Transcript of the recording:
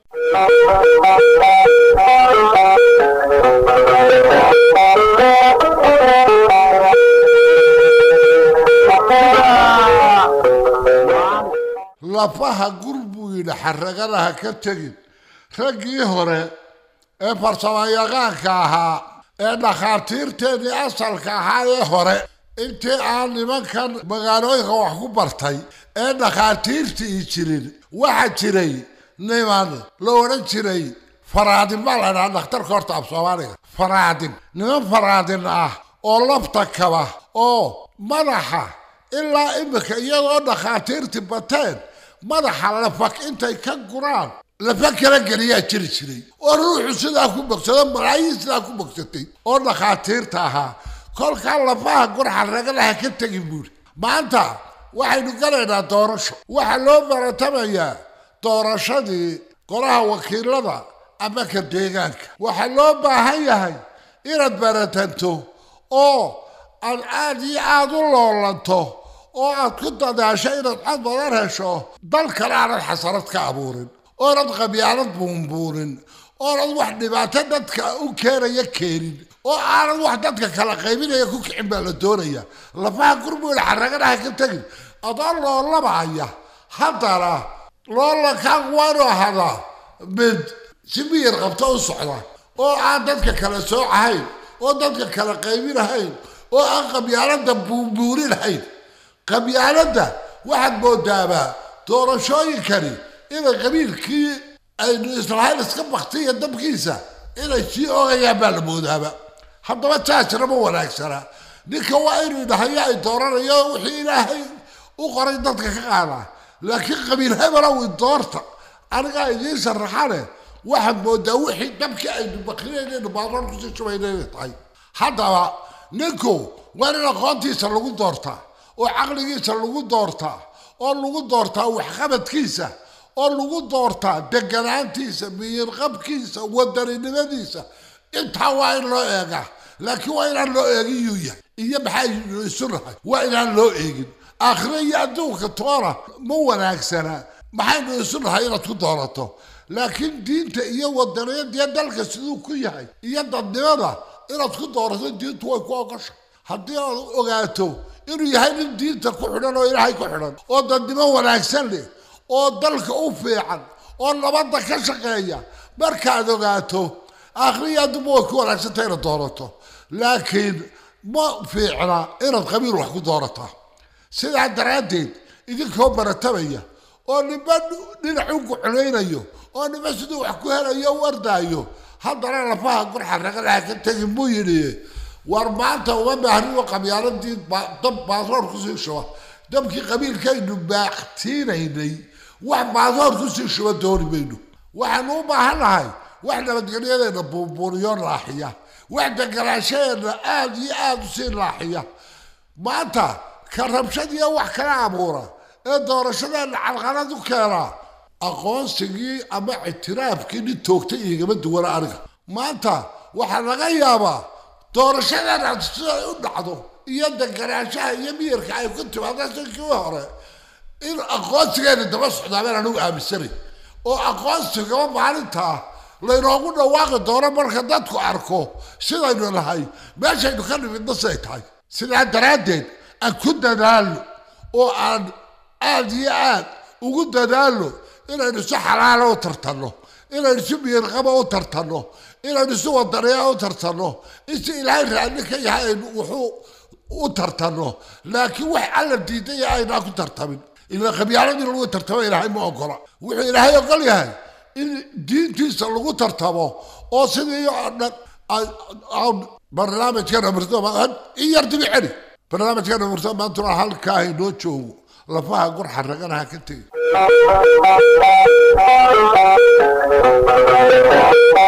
lafaha gur buu yidhi xaraganaha ka tegin raggii hore ee farsamayaqaanka ahaa ee dhakhaatiirteedii asalka ahaa ee hore intii aan nimankan magaalooyinka wax ku bartay ee dhakhaatiirtii jirin waxaa jiray niman la odhan jiray faraadin baa la dhahaa dhakhtarka horta af soomaaliga faraadin niman faraadin ah oo lafta kaba oo madaxa ilaa imika iyadoo dhakhaatiirtii bateen madaxa lafak intay ka guraan lafa kala geliyaa jiri jiray oo ruuxu sidaa ku bogsado malaayiin sidaa ku bogsatay oo dhakhaatiirta ahaa kolkaa lafaha gurxa ragalaha ka tegin buuri maanta waxaynu galaynaa doorasho waxaa loo baratamayaa doorashadii golaha wakiilada ama ka deegaanka waxaa loo baahan yahay inaad baratanto oo aad aada iyo aada u loolanto oo aad ku dadaasho inaad cod badan hesho dalkana aanad xasarad ka abuurin oonad qabyaalad buunbuunin oonad wax dhibaato dadka u keenaya keenin oo aanad wax dadka kala qaybinaya ku kicin baa la doonaya lafaha gurmuda xaraganaha ka tegin adoo loolabaya haddana loolankaan waanu ahadaa mid si miyir qabto u socda oo aan dadka kala soocahayn oo dadka kala qaybinahayn oo aan qabyaalada buunbuurinahayn qabyaaladda waxaad moodaabaa doorashooyinkani inay qabiilkii aynu israa'iil iska baktiya dabkiisa inay sii ogayaan baa la moodaaba haddaba taasina ma wanaagsana ninka waa inuu dhahayo ay dooranayo wixii ilaahay u qoray dadka ka qaadaa laakiin qabiil hebelow doorta anigaa idiin sharaxane waxaad moodaa wixii dabkii aynu bakrinaynu baadoon kusii shubayna inay tahay haddaba ninku waa in aqoontiisa lagu doortaa oo caqligiisa lagu doortaa oo lagu doortaa waxqabadkiisa oo lagu doortaa deganaantiisa miyirqabkiisa wadaninimadiisa intaa waa in loo eegaa laakiin waa inaan loo eegin yuu yahay iyo maxaa isu nahay waa inaan loo eegin aakhiro iyo adduunka toona ma wanaagsana maxaynu isu nahay inaad ku doorato laakiin diinta iyo wadaniyadiyo dalka siduu ku yahay iyo dadnimada inaad ku doorato diintu way ku ogosha haddii aad ogaato inuu yahay nin diinta ku xidhan oo ilaahay ku xidhan oo dadnimo wanaagsan leh oo dalka u fiican oo nabadda ka shaqeeya markaad ogaato aakhriya adduunba way ku wanaagsantay inaad doorato laakiin ma fiicna inaad qabiil wax ku doorataa sidaa daraaddeed idinkoo baratamaya oo ninba dhinac u guclaynayo oo ninba siduu wax ku helayo u ardaayo haddana lafaha gurxa ragalaha ka tegin buu yidhi war maanta uma baahniyo qabyaaladii dab baasoor kusii shuba dabkii qabiilkaynu baaqtiinaynay wax baasoor kusii shuba dooni mayno waxaanu u baahannahay wax nabadgelyadeena buunbuuniyo laaxiya wax deganaashadeena aada iyo aada usii laaxiya maanta ka rabshadiyo wax kala abuura ee doorashadeena calqalad u keenaa aqoonsigii ama ictiraafkii nin toogta igama duwana aniga maanta waxaa laga yaabaa doorashadeena siday u dhacdo iyo deganaanshaha iyo miyirka ay ku timaado sinkii hore in aqoonsigeena daba socdaabaan anigu aaminsanay oo aqoonsigaba maalintaa laynoogu dhawaaqi doono marka dadku arko sidaynu nahay meeshaynu ka nimidna siday tahay sidaa daraaddeed aan ku dadaalno oo aan aada iyo aad ugu dadaalno inaynu si xalaala u tartanno inaynu si miyirqaba u tartanno inaynu si wadaniya u tartanno in si ilaahay raalli ka yahay aynu wuxuu u tartanno laakiin wax alla diidaya aynaa ku tartamin ila qabyaaladii lagu tartamo ilaahay ma ogola wuxuu ilaahay ogol yahay in diintiisa lagu tartamo oo sidii oo dhan barnaamijkan amirto in yar dibi celi barnaamijkan amirto maantuna halkaa inoo joogo lafaha gurxa raganaha ka tegi